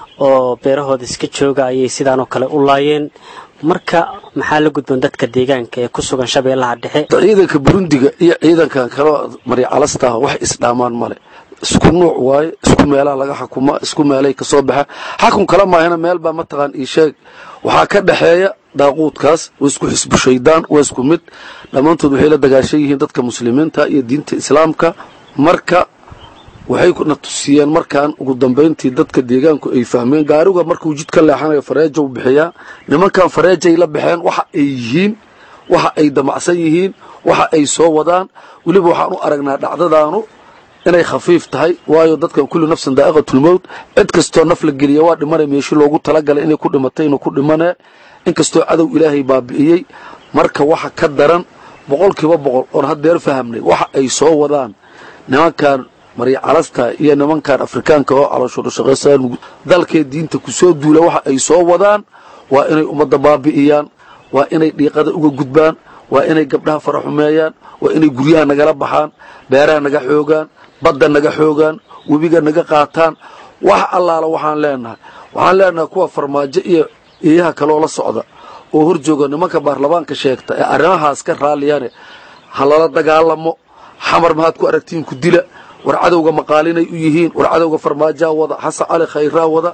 oo beerahooda iska jooga ayay sidaan oo kale u laayeen marka maxaa la gudboon dadka deegaanka ee ku sugan shabeellaha dhexe ciidanka burundiga iyo ciidankan kaloo maryacalasta ah wax isdhaamaan male isku nuuc waaye isku meelaha laga xakuma isku meelay kasoo baxa xakun kala maahina meel baa mataqaan ii sheeg waxaa ka dhexeeya daaquudkaas waa isku xisbu shaydaan waa isku mid dhammaantood waxay la dagaashan yihiin dadka muslimiinta iyo diinta islaamka marka waxay na tusiyeen markaan ugu dambayntii dadka deegaanku ay fahmeen gaariga markuu jid ka leexanayo fareeja u bixiyaa nimankan fareejay la baxeen waxa ay yihiin waxa ay damacsan yihiin waxa ay soo wadaan weliba waxaan u aragnaa dhacdadaanu inay khafiif tahay waayo dadkan kulli nafsan daa'iqatulmowt cid kastoo naf la geliya waa dhimanay meeshii loogu talagalay inay ku dhimatay inuu ku dhimanee inkastoo cadow ilaahay baabi'iyey marka waxa ka daran boqolkiiba boqol oon haddeer fahamnay waxa ay soo wadaan nimankan maryacalasta iyo nimankan afrikaanka oo calooshoodushaqaysa dalkee diinta kusoo duula waxa ay soo wadaan waa inay ummadda baabi'iyaan waa inay dhiiqada uga gudbaan waa inay gabdhaha fara xumeeyaan waa inay guryaha nagala baxaan beeraha naga xoogaan badda naga xoogaan webiga naga qaataan wax allaala waxaan leenahay waxaan leenahay kuwa farmaajo iyo eeyaha kaloo la socda oo hor jooga nimanka baarlamaanka sheegta ee arrimahaas ka raalliyane ha lala dagaalamo xamar mahaad ku aragtiin ku dila war cadowga maqaalinay u yihiin war cadowga farmaajaa wada xasan cali khayraa wada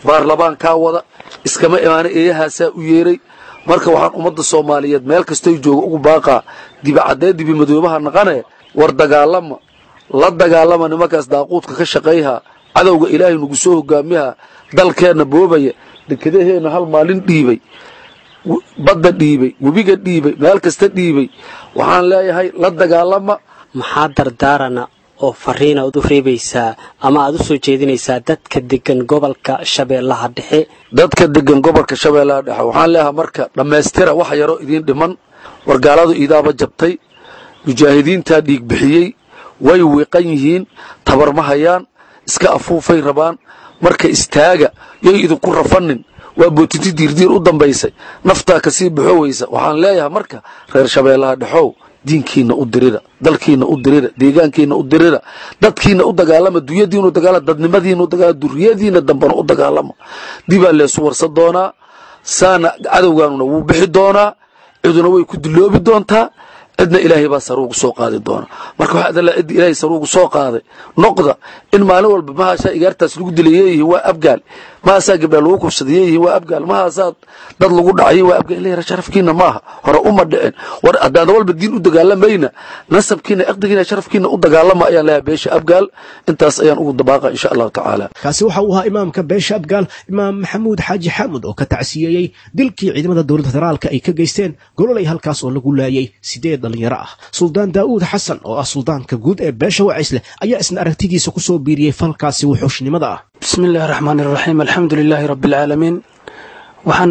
baarlamaankaa wada iskama imaana eeyahaasaa u yeeray marka waxaan ummadda soomaaliyeed meel kastoy jooga ugu baaqaa dibicaddee dibimadoobaha naqane war dagaalama la dagaalama nimankaas daaquudka ka shaqayha cadowga ilaahay nagu soo hogaamiha dalkeenna boobaya dekedaheenna hal maalin dhiibay badda dhiibay webiga dhiibay meel kasta dhiibay waxaan leeyahay la dagaalama maxaa dardaarana oo fariina aad u reebaysaa ama aad u soo jeedinaysaa dadka degan gobolka shabeellaha dhexe dadka degan gobolka shabeellaha dhexe waxaan leeyahay marka dhammaystira wax yaroo idiin dhiman wargaaladu iidaaba jabtay mujaahidiintaa dhiig bixiyey way wiiqan yihiin tabar ma hayaan iska afuufay rabaan marka istaaga yay idinku rafanin waa bootiti diirdiir u dambaysay naftaa kasii baxoweysa waxaan leeyahay marka reer shabeellaha dhexow diinkiina u dirira dalkiina u dirira deegaankiina u dirira dadkiina u dagaalama dunyadiina u dagaalama dadnimadiina u dagaalama duriyadiina dambana u dagaalama dibaa leesu warsan doonaa saana cadowgaanuna wuu bixi doonaa ciduna way ku duloobi doontaa cidna ilaahay baa saruugu soo qaadi doona marka waxaa adala cidda ilaahay saruugu soo qaaday noqda in maalin walba mahaasaa igaartaas lagu dilay yeeyihiin waa abgaal mahaasaa gabdhaa lagu kubsaday yeeyihiin waa abgaal mahaasaa dad lagu dhacay waa abgaal ilaahay sharafkiina maaha hore uma dhicin war haddaada walba diin u dagaalamayna nasabkiina iqdigiina sharafkiina u dagaalama ayaan leeyahay beesha abgaal intaas ayaan ugu dabaaqa insha allahu tacaala kaasi waxa uu ahaa imaamka beesha abgaal imaam maxamuud xaaji xaamud oo ka tacsiyeeyey dilkii ciidamada dowladda federaalka ay ka geysteen gololay halkaas oo lagu laayay sideed dhalinyaro ah suldaan daa'uud xasan oo ah suldaanka guud ee beesha wacisleh ayaa isna aragtidiisa ku soo biiriyey falkaasi wuxuushnimada ah bismi illaahi raxmaan iraxiim alxamdu lilaahi rabbi alcaalamiin waxaan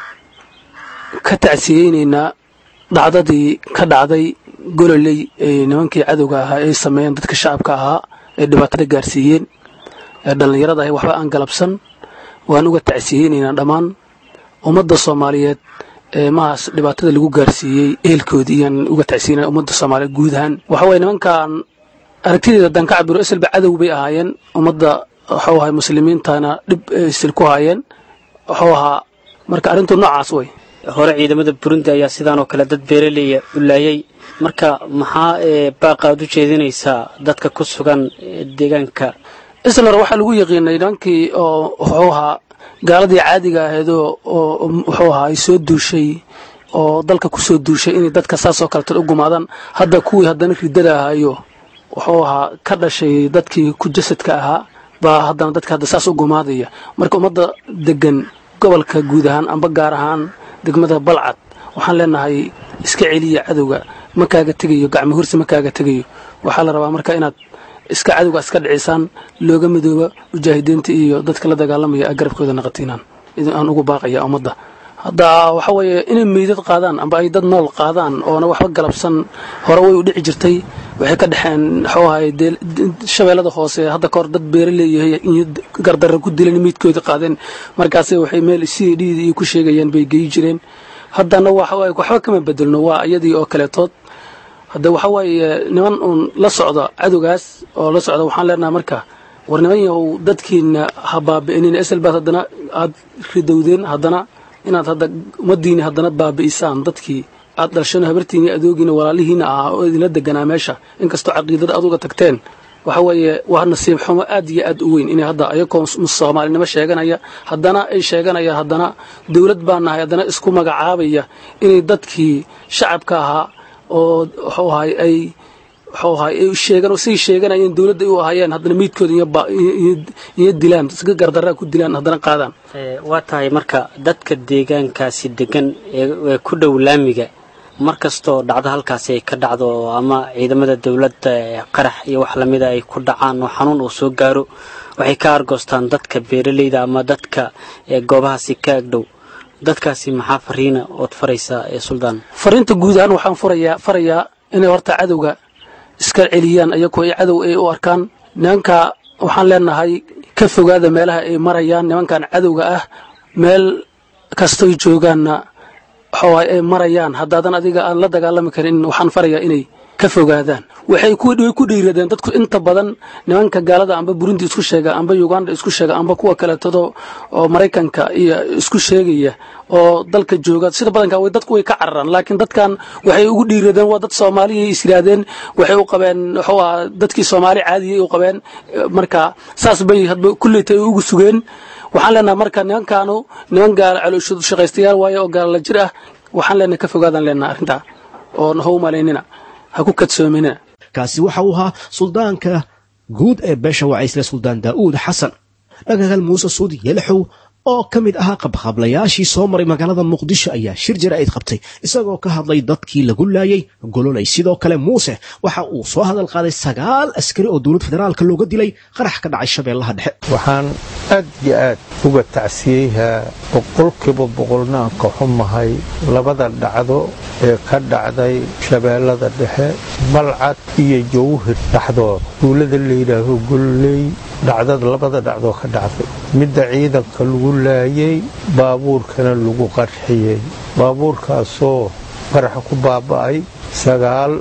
ka tacsiyeynaynaa dhacdadii ka dhacday gololey ee nimankii cadowga ahaa ay sameeyeen dadka shacabka ahaa ee dhibaatada gaarsiiyeen ee dhallinyarada ahay waxba aan galabsan waan uga tacsiyeynaynaa dhammaan ummadda soomaaliyeed ee mahaas dhibaatada lagu gaarsiiyey ehelkoodii iyaan uga tacsiinay ummadda soomaaliyeed guud ahaan waxa waye nimankan aragtideeda haddaan ka cabiro iselba cadow bay ahaayeen ummadda waxuu ahay muslimiintana dhib isil ku haayeen waxuu ahaa marka arrintu noocaas way hore ciidamada burundi ayaa sidaan oo kale dad beeraleya u laayay marka maxaa baaqa aad u jeedinaysaa dadka ku sugan deegaanka islar waxaa lagu yaqiinay nimankii oo wuxuu ahaa gaaladii caadiga ahaydoo oo wuxuu ahaa ay soo duushay oo dalka ku soo duushay inay dadka saasoo kaletan u gumaadaan hadda kuwii haddana ridada ahaayo wuxuu ahaa ka dhashay dadkii ku jasadka ahaa baa haddana dadka hadda saas u gumaadaya marka ummadda degan gobolka guud ahaan amba gaar ahaan degmada balcad waxaan leenahay iska celiya cadowga ma kaaga tegayo gacmo hursi ma kaaga tegayo waxaa la rabaa marka inaad iska cadowga iska dhicisaan looga midooba mujaahidiinta iyo dadka la dagaalamaya a garabkooda naqatiinaan aan ugu baaqaya ummadda hadda waxa weeye inay meydad qaadaan amba ay dad nool qaadaan oona waxba galabsan hore way u dhici jirtay waxay ka dhexeen waxuu ahay shabeellada hoose hadda kahor dad beera leeyahay iyo gardarra ku dilan meydkooda qaadeen markaase waxay meel c d iyo ku sheegayaan bay geyi jireen haddana waxawaaye waxba kama bedelno waa iyadii oo kaleetood hadda waxa waaye niman uun la socda cadowgaas oo la socda waxaan leenahay marka war niman yahow dadkiina ha baabi'inin eselbaad haddana aad ridowdeen haddana inaad hadda ummadiini haddana baabi'isaan dadkii aad dhalshano habartiini adoogiina walaalihiina ahaa oo idinla deganaa meesha inkastoo caqiidada aduga tagteen waxa weeye waa nasiib xumo aad iyo aad u weyn inay hadda ayagoo soomaalinimo sheeganaya haddana ay sheeganayaan haddana dowlad baa nahay haddana isku magacaabaya inay dadkii shacabka ahaa oo wuxuu ahay ay wuxuu ahay ay sheegan say sheeganayeen dowladda u ahaayeen haddana meydkooda iyo dilaan iska gardaraa ku dilaan haddana qaadaan waa tahay marka dadka deegaankaasi degan ee ku dhow laamiga mar kastoo dhacdo halkaasi ay ka dhacdo ama ciidamada dowladda qarax iyo wax lamida ay ku dhacaan oo xanuun uu soo gaaro waxay ka argoostaan dadka beeraleyda ama dadka goobahaasi ka agdhow dadkaasi maxaa fariina ood faraysaa ee suldaan fariinta guud ahaan waxaan furayaa farayaa inay horta cadowga iska celiyaan ayagoo ay cadow ay u arkaan nimanka waxaan leenahay ka fogaada meelaha ay marayaan nimankan cadowga ah meel kastoy joogaanna waxawaay ay marayaan haddaadan adiga aan la dagaalami karin waxaan farayaa inay ka fogaadaan waxay ku way ku dhiiradeen dadku inta badan nimanka gaalada amba burundi isku sheega amba uganda isku sheega amba kuwa kaleetado oo maraykanka iyo isku sheegaya oo dalka jooga sida badanka way dadku way ka cararaan laakiin dadkan waxay ugu dhiiradeen waa dad soomaaliya is yiraahdeen waxay u qabeen wuxuu ahaa dadkii soomaali caadiya u qabeen marka saas bay hadba kulleyta ay ugu sugeen waxaan leenahay marka nimankaanu niman gaala calooshoodu shaqaystayaal waaye oo gaala la jir ah waxaan leenahay ka fogaadaan leenahay arrintaa oo ha u malaynina ha ku kadsoominina kaasi waxa uu ahaa suldaanka guud ee beesha wacaysle suldaan daa'uud xasan dhagagal muuse suudi yalaxow oo ka mid ahaa qabqablayaashii soo maray magaalada muqdisho ayaa shir jaraa'id qabtay isagoo ka hadlay dadkii lagu laayay gololay sidoo kale muuse waxa uu soo hadal qaaday sagaal askari oo dowlad federaalka looga dilay qarax ka dhacay shabeellaha dhexe waxaan aad iyo aad uga tacsiyeyhaa boqolkiiba boqolnaan ka xumahay labada dhacdo ee ka dhacday shabeellada dhexe balcad iyo jawhir dhexdooda duulada layidhaaho golley dhacdada labada dhacdoo ka dhacday midda ciidanka lagu laayay baabuurkana lagu qarxiyey baabuurkaasoo qaraxa ku baaba'ay sagaal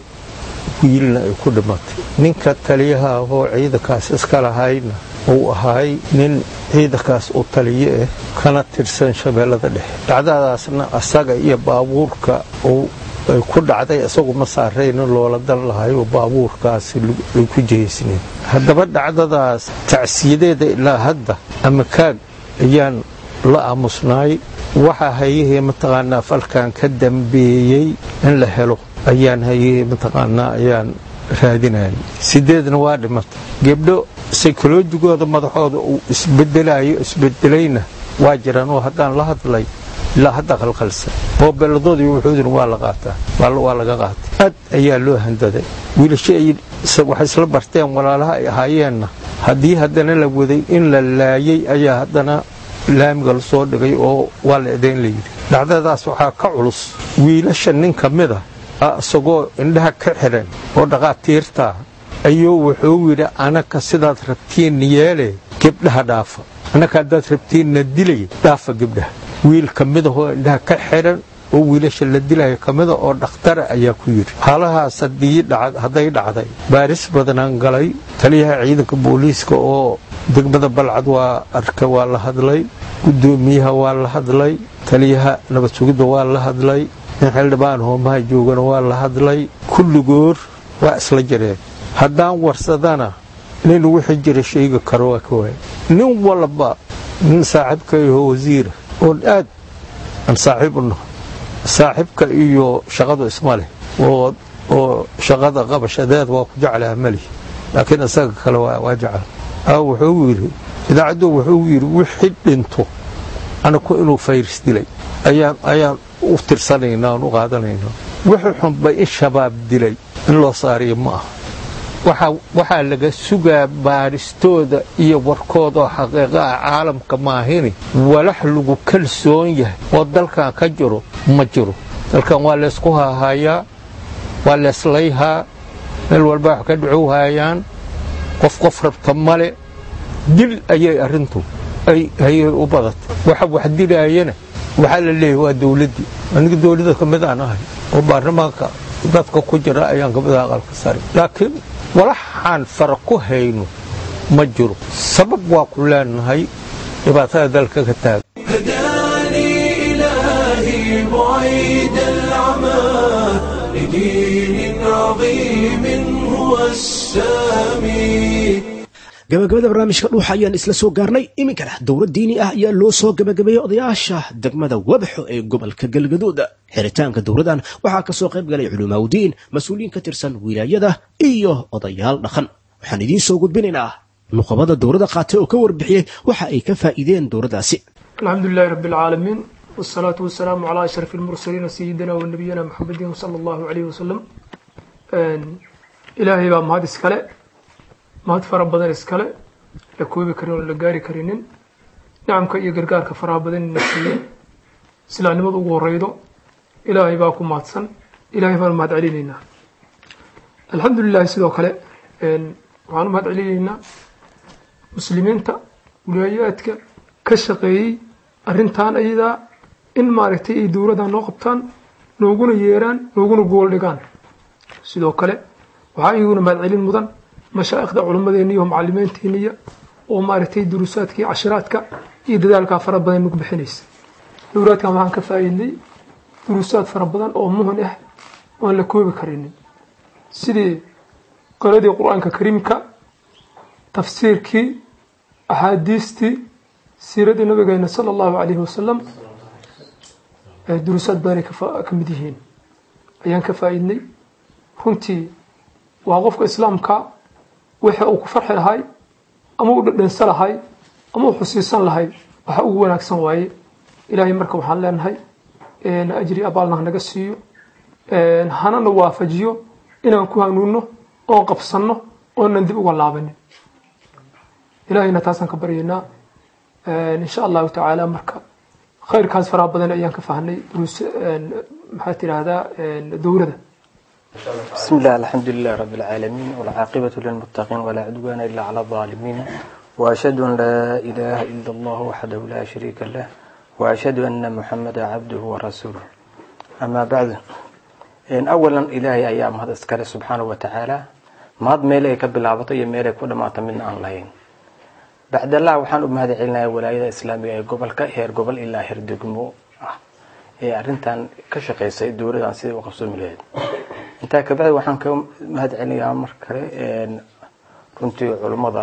wiilna ay ku dhimatay ninka taliyaha ahoo ciidankaas iska lahayna uu ahay nin ciidankaas u taliye ah kana tirsan shabeellada dhexe dhacdadaasna asaga iyo baabuurka uu ay ku dhacday isagu ma saarayna loola dan lahayo baabuurkaasi ay ku jehaysneen haddaba dhacdadaas tacsiyadeeda ilaa hadda ama kaag ayaan la aamusnaay waxa hayahee mataqaanaa falkan ka dambeeyey in la helo ayaan hayahee mataqaanaa ayaan raadinayay sideedna waa dhimatay gebdho saykolojigooda madaxooda uu isbedelayo isbedelayna waa jiraan oo haddaan la hadlay ilaa hadda qalqalsan moobeeladoodii wuxuudin waa la qaataa waa laga qaatay aad ayaa loo handaday wiilasho ay waxay isla barteen walaalaha ay ahaayeenna haddii haddana la waday in la laayay ayaa haddana laamiga la soo dhigay oo waa la edayn layidhi dhacdadaas waxaa ka culus wiilasha nin ka mida isagoo indhaha ka xiran oo dhaqaatiirtaa ayuu wuxuu yidhi anaka sidaad rabtiinna yeele gebdhaha dhaafa annaka haddaad rabtiinna dilay dhaafa gebdhaha wiil ka midahoo indhaha ka xiran oo wiilasha la dilaya ka mida oo dhakhtara ayaa ku yidhi haalahaas hadday dhacday baaris badanaan galay taliyaha ciidanka booliiska oo degmada balcad waa arka waa la hadlay guddoomiyaha waa la hadlay taliyaha nabad sugidda waa la hadlay nin xildhibaan hoomaha joogana waa la hadlay kulligoor waa isla jireen haddaan warsadana nin wixii jira sheegi karo waa ka waaya nin walba nin saaxiibkayaho wasiira oon aad aan saaxiib u naho saaxiibka iyo shaqadu isma leh oo shaqada qabashadeed waa ku jeclaha mali laakiin isaga kale waa jecel wuxuu yidhi idaacaddu wuxuu yidhi wixii dhinto anaku inuu fayris dilay ayaan u tirsanaynaa aan u qaadanaynaa wixii xunba in shabaab dilay in loo saariyo ma aha waxaa laga sugaa baaristooda iyo warkoodoo xaqiiqa ah caalamka maahini walax lagu kalsoon yahay oo dalkan ka jiro ma jiro dalkan waa laysku haahayaa waa leeslayhaa meel walba wax ka dhacowhaayaan qof qof rabta male dil ayay arrintu ayay u badatay waxa wax dilaayana waxaa la leeyahay waa dawladdii aniga dawladda ka mid aan ahay oo baarlamaanka dadka ku jira ayaan ka mid ah aqalka sare laakiin walaxaan fara ku hayno ma jiro sabab waa ku leenahay dhibaatada dalka ka taagan هداني إلهي بعيد العمى لدين عظيم هو السامي gabagabada barnaamijka dhuuxa ayaan isla soo gaarnay iminkana dowlad diini ah ayaa loo soo gabagabeeyey odayaasha degmada webxo ee gobolka galgaduud xiritaanka dowladan waxaa ka soo qayb galay culimaaudiin mas-uuliyiin ka tirsan wilaayada iyo odayaal dhaqan waxaan idiin soo gudbinaynaa nuqabada dowladda qaatay oo ka warbixiyey waxa ay ka faa'iideen dowladdaasi الحمد لله رب العالمين والصلاة والسلام على أشرف المرسلين سيدنا ونبينا محمد صلى الله عليه وسلم إلهي بaa mahad iskale mahad fara badan iskale la koobi karin oo la gaari karinin nicamka iyo gargaarka faraha badan ina siiye islaamnimada ugu horeydo ilaahay baa ku mahadsan ilaahay baan mahad celinaynaa alxamdu lilahi sidoo kale waxaan u mahad celinaynaa muslimiinta wilaayaadka ka shaqeeyey arrintan ayadaa in maaragtay ay dowladda noo qabtaan nooguna yeeraan nooguna gool dhigaan sidoo kale waxaa iyaguna mahadcelin mudan mashaa'ikhda culimmadeena iyo macalimiinteeniya oo maaragtay duruusaadka iyo cashiraadka iyo dadaalkaa fara badan nagu bixinaysa dowraadkan waxaan ka faa'iidnay duruusaad fara badan oo muhun ah oan la koobi karinin sidii qoladii qur-aanka kariimka tafsiirkii axaadiistii siiradii nabigeena sala allahu calayhi wasalam duruusaad badanay ka mid yihiin ayaan ka faa'iidnay runtii waa qofka islaamka waxa uu ku farxi lahay ama u dhadhansa lahay ama u xusiisan lahay waxa ugu wanaagsan waaye ilaahay marka waxaan leenahay ajri abaalna hanaga siiyo hanana waafajiyo inaan ku hanuunno oon qabsanno oonan dib uga laabanin ilaahayna taasaan ka baryaynaa insha allahu tacaala marka khayrkaas faraha badan ayaan ka fahnay duruus maxaa tidhaahdaa dowrada بسم الله الحمد لله رب العالمين والعاقبة للمتقين ولا عدوان إلا على الظالمين وأشهد أن لا إله إلا الله وحده لا شريك له وأشهد أن محمدا عبده ورسوله أما بعد إن أولا إلهي أيام هذا اسكال سبحانه وتعالى ما هذا ميلي كبلابطي ميلي كل ما تمنى أن لين بعد الله وحان أم هذا علنا ولاية إسلامية قبل كهير قبل إلا هير دقمو ee arrintan ka shaqaysay dowladan sidii u qabsoomi lahayd intaa kabacdi waxaan ka mahad celinayaa mar kale runtii culummada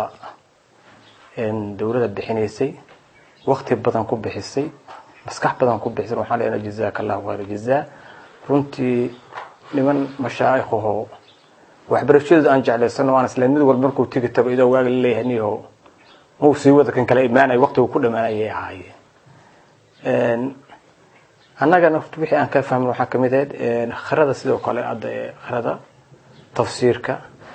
dowladda bixinaysay wakti badan ku bixisay maskax badan ku bixisay waxaan leenahay jazaaka allahu khayra jazaa runtii niman mashaayikhaho waxbarashadooda aan jeclaysano aan isla mid walba markuu tegi tago idoo waaga laleeyahay niyaho mau sii wada kan kale imaanay waqtigu ku dhamaanayay ahaayeen annagana wixii aan ka fahmin waxaa kamid ahayd kharada sidoo kale hadda kharada tafsiirka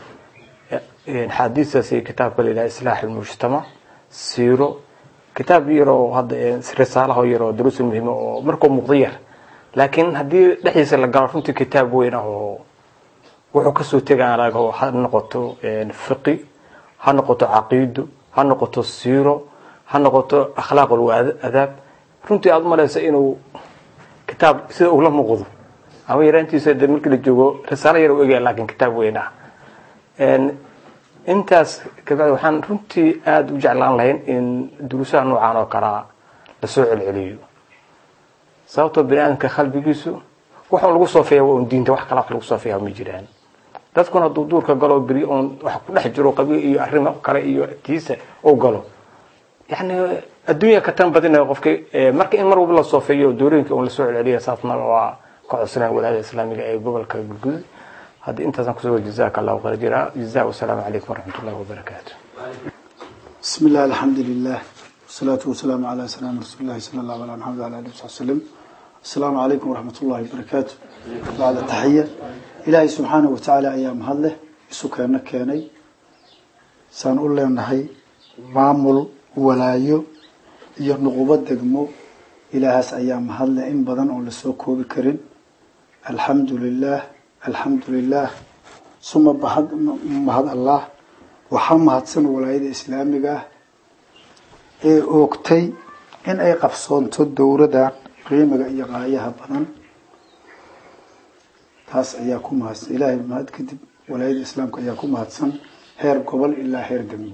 xaadiistaas iyo kitaabka la yidhaha islaax almujtamac siiro kitaab yaroo hadda risaalaho yaroo duruusul muhima oo markuu muuqdo yar laakiin haddii dhexdiisa la galo runtii kitaab weyn ah oo wuxuu kasoo tegaan arago ha noqoto fiqi ha noqoto caqiido ha noqoto siiro ha noqoto akhlaaq adaab runtii aada umalaysa inuu kitaab sida ugla muuqdo ama yaraantiisa de markii la joogo risaalo yar u egaya laakiin kitaab weyn ah intaas kabacdi waxaan runtii aada u jeclaan lahayn in duruusaha noocaan oo kalea lasoo celceliyo sababtoo bini aadamka qalbigiisu waxun lagu soofeeya waa un diinta wax kala wax lagu soofeeya ma jiraan dadkuna hadduu duurka galo beri oon wax ku dhex jiro qabiil iyo arrimo kale iyo tiisa uu galo yani adduunya ka tan badinaya qofki marka in mar walba la soofeeyo doorooyinka un lasoo celceliya saasna waa ka codsanaya walaada islaamiga ee gobolka galgudud haddii intaasaan kusoo jazaaka allahu khayr jira jazaa wasalaamu calaykum waraxmat ullahi wabarakaatu بسم الله الحمد لله والصلاة والسلام على سلام رسول الله صلى الله عليه محمد وعلى آله وصحبه وسلم السلام عليكم ورحمة الله وبركاته بعد التحية إلهي سبحانه وتعالى أيام هذا سكرنا كاني سنقول لنا هي معمول ولايو iyo nuqubad degmo ilaahaas ayaa mahadle in badan oon lasoo koobi karin alxamdu lilah alxamdu lilah suma mahad allah waxaa mahadsan walaayada islaamiga ah ee oogtay in ay qabsoonto dowladan qiimiga iyo qaayaha badan taas ayaa ku mahadsan ilaahay mahad kadib walaayada islaamka ayaa ku mahadsan heer gobol ilaa heer degmo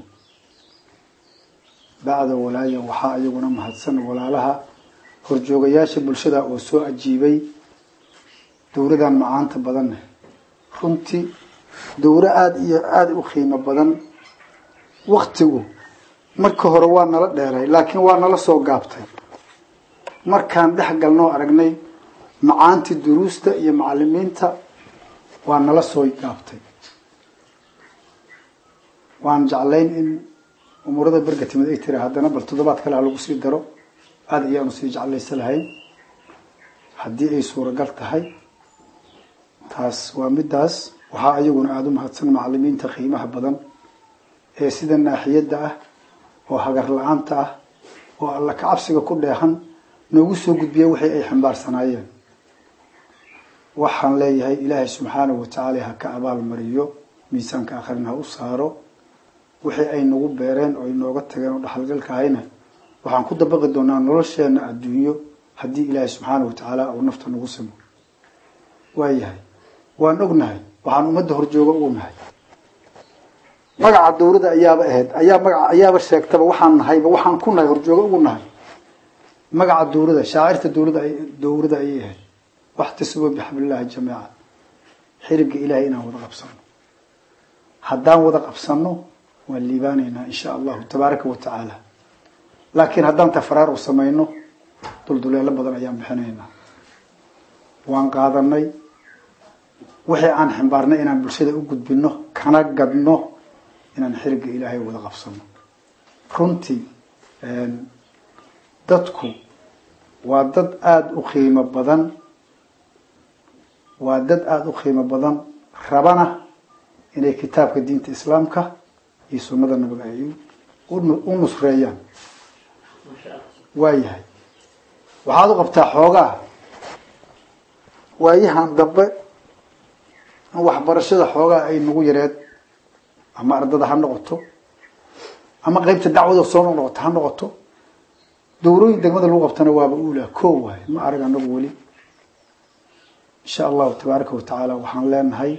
bacda walaaya waxaa iyaguna mahadsan walaalaha horjoogayaasha bulshada oo soo ajiibay dowladan macaanta badanne runtii dowro aada iyo aada u qiimo badan waktigu marka hore waa nala dheeray laakiin waa nala soo gaabtay markaan dhex galnoo aragnay macaantii duruusta iyo macalimiinta waa nala soo gaabtay waan jeclayn in umuurada berga timid ay tiri haddana bal toddobaad kale ha lagu sii daro aada ayaanu sii jeclaysa lahayn haddii ay suuragal tahay taas waa midaas waxaa iyaguna aada u mahadsan macalimiinta qiimaha badan ee sida naaxiyadda ah oo hagar la-aanta ah oo alla kacabsiga ku dheehan noogu soo gudbiya wixii ay xambaarsanaayeen waxaan leeyahay ilaahay subxaanahu watacaala ha ka abaal mariyo miisaanka akhrina ha u saaro wixii ay nagu beereen oo ay nooga tageen oo dhaxalgalka ahayna waxaan ku dabaqi doonaa nolosheena adduunyo haddii ilaahay subxaanahu watacaala uu nafta nagu simo waayahay waan ognahay waxaan ummadda horjooga ugu nahay magaca dawladda ayaaba ahayd ayaa magaca ayaaba sheegtaba waxaan nahayba waxaan ku nahay horjooga ugu nahay magaca dawladda shaacirta dawladda ay dawladda ayay ahayd waxtasibu bixablillahi jamiica xiriga ilaahay inaan wada qabsano haddaan wada qabsano waan liibaanaynaa insha allahu tabaaraka wa tacaala laakiin haddaan tafaraar u samayno dulduleelo badan ayaan bixinaynaa waan qaadanay wixii aan ximbaarnay inaan bulshada u gudbino kana gadno inaan xiriga ilaahay wada qabsano runtii dadku waa dad aada u qiimo badan waa dad aada u qiimo badan rabana inay kitaabka diinta islaamka iyo sunnada nabiga ay u nusreeyaan waayahay waxaad u qabtaa xoogaa waayahan dambe in waxbarashada xoogaa ay nagu yareed ama ardada ha noqoto ama qeybta dacwada soo noqnoqoto ha noqoto dawrooyin degmada lagu qabtana waaba uulaa koo waay ma arag anagu weli insha allahu tabaaraka wa tacaala waxaan leenahay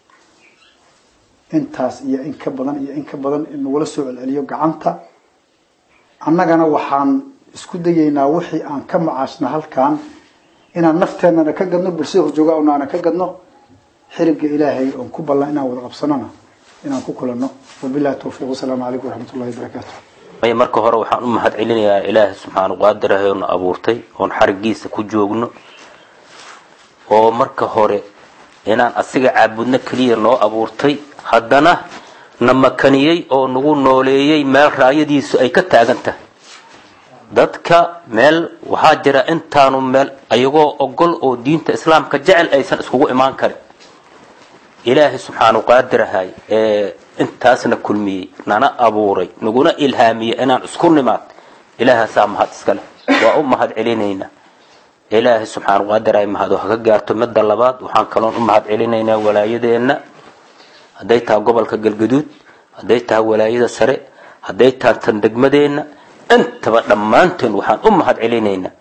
intaas iyo in ka badan iyo in ka badan in nagula soo celceliyo gacanta annagana waxaan isku dayeynaa wixii aan ka macaashna halkan inaan nafteenana ka gadno bulshada horjooga onaana ka gadno xiriga ilaahay oon ku ballan inaan wada qabsanona inaan ku kulanno wabilahi tawfiiq wasalaamu calaykum waraxmat ullahi wabarakaatu maya marka hore waxaan u mahad celinayaa ilaahay subxaana qaadirahay oona abuurtay oon xarigiisa ku joogno oo marka hore inaan asiga caabudno keliya noo abuurtay haddana na makaniyey oo nagu nooleeyey meel raayadiisu ay ka taagan tahay dadka meel waxaa jira intaanu meel ayagoo ogol oo diinta islaamka jecel aysan iskugu imaan karin ilaahay subxaanu qaadirahay ee intaasna kulmiyey nana abuuray naguna ilhaamiyey inaan isku nimaad ilaahaasaa mahad iskale waa u mahad celinaynaa ilaahay subxaanu qaadirahay mahad oo haka gaarto midda labaad waxaan kaloon u mahad celinaynaa walaayadeenna hadday tahay gobolka galgaduud hadday tahay walaayada sare hadday tahay tan degmadeenna intaba dhammaanteen waxaan u mahad celinaynaa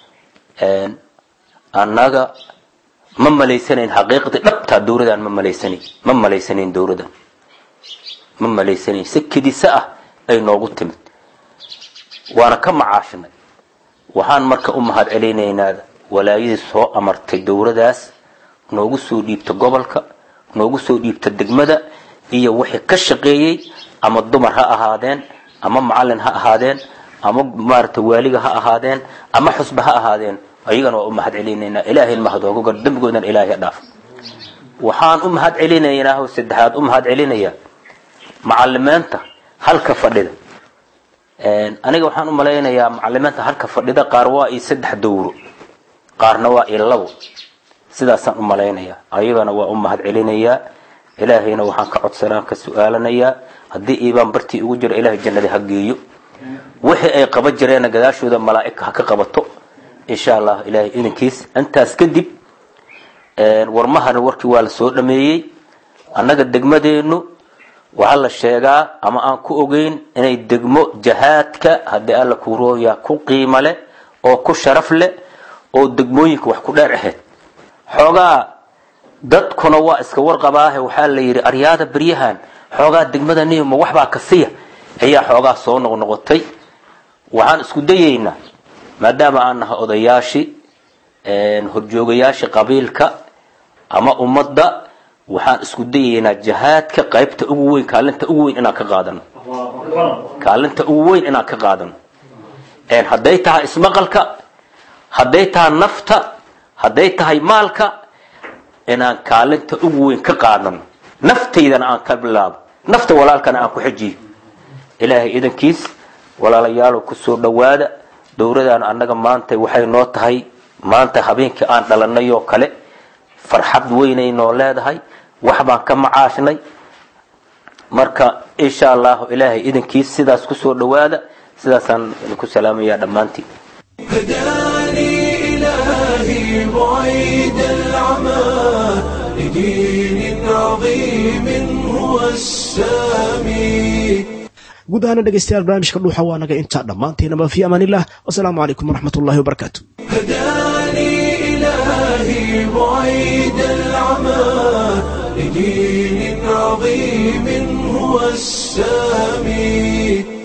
annaga ma malaysanayn xaqiiqdii dhabtaa dawladaan ma malaysanayn ma malaysanayn dawladan ma malaysanayn si kedisa ah ay noogu timid waana ka macaashnay waxaan marka u mahad celinaynaa walaayadii soo amartay dawladaas noogu soo dhiibta gobolka noogu soo dhiibta degmada iyo wixii ka shaqeeyey ama dumar ha ahaadeen ama macalin ha ahaadeen ama maaragtay waaliga ha ahaadeen ama xusba ha ahaadeen ayagana waa u mahad celinaynaa ilaahay mahad ooga gar dembigoodan ilaahay ha dhaaf waxaan u mahad celinaynaa oo saddexaad u mahad celinayaa macalimiinta halka fadhida aniga waxaan u malaynayaa macalimiinta halka fadhida qaar waa io saddex dawro qaarna waa io labo sidaasaan u malaynayaa ayagana waa u mahad celinayaa ilaahayna waxaan ka codsanaan ka su-aalanayaa haddii iibaan bartii ugu jiro ilaahay jannada ha geeyo wixii ay qaban jireenna gadaashooda malaa'igka ha ka qabato insha allah ilaahay idinkiis intaas kadib warmahana warkii waa la soo dhameeyey annaga degmadeennu waxaa la sheegaa ama aan ku ogeyn inay degmo jahaadka haddii alla kurooya ku qiimo leh oo ku sharaf leh oo degmooyinka wax ku dheer ahayd xoogaa dadkuna waa iska warqabaahe waxaa la yidhi aryaada beryahan xoogaa degmada nima waxbaa ka siya ayaa xoogaa soo noqnoqotay waxaan isku dayeynaa maadaama aan nahay odayaashii horjoogayaashii qabiilka ama ummadda waxaan isku dayeynaa jihaadka qaybta ugu weyn kaalinta ugu weyn inaan ka qaadano kaalinta ugu weyn inaan ka qaadano hadday tahay ismaqalka hadday tahay nafta hadday tahay maalka inaan kaalinta ugu weyn ka qaadano naftaydana aan ka bilaabo nafta walaalkana aan ku xejiyo ilaahay idankiis walaalayaalow kusoo dhowaada dowladaan annaga maanta waxay noo tahay maanta habeenkii aan dhalanay oo kale farxad weynay noo leedahay wax baan ka macaashnay marka insha allahu ilaahay idankiis sidaas kusoo dhowaada sidaasaan idinku salaamayaa dhammaantiin هداني إلهي بعيد العمى لدين عظيم هو السامي guud ahaana dhegaystayaal barnaamijka dhuuxa waa naga intaa dhammaanteennaba fi amaanillah wasalaamu calaykum waraxmat ullahi wabarakaatu هداني إلهي بعيد العمى لدين عظيم هو السامي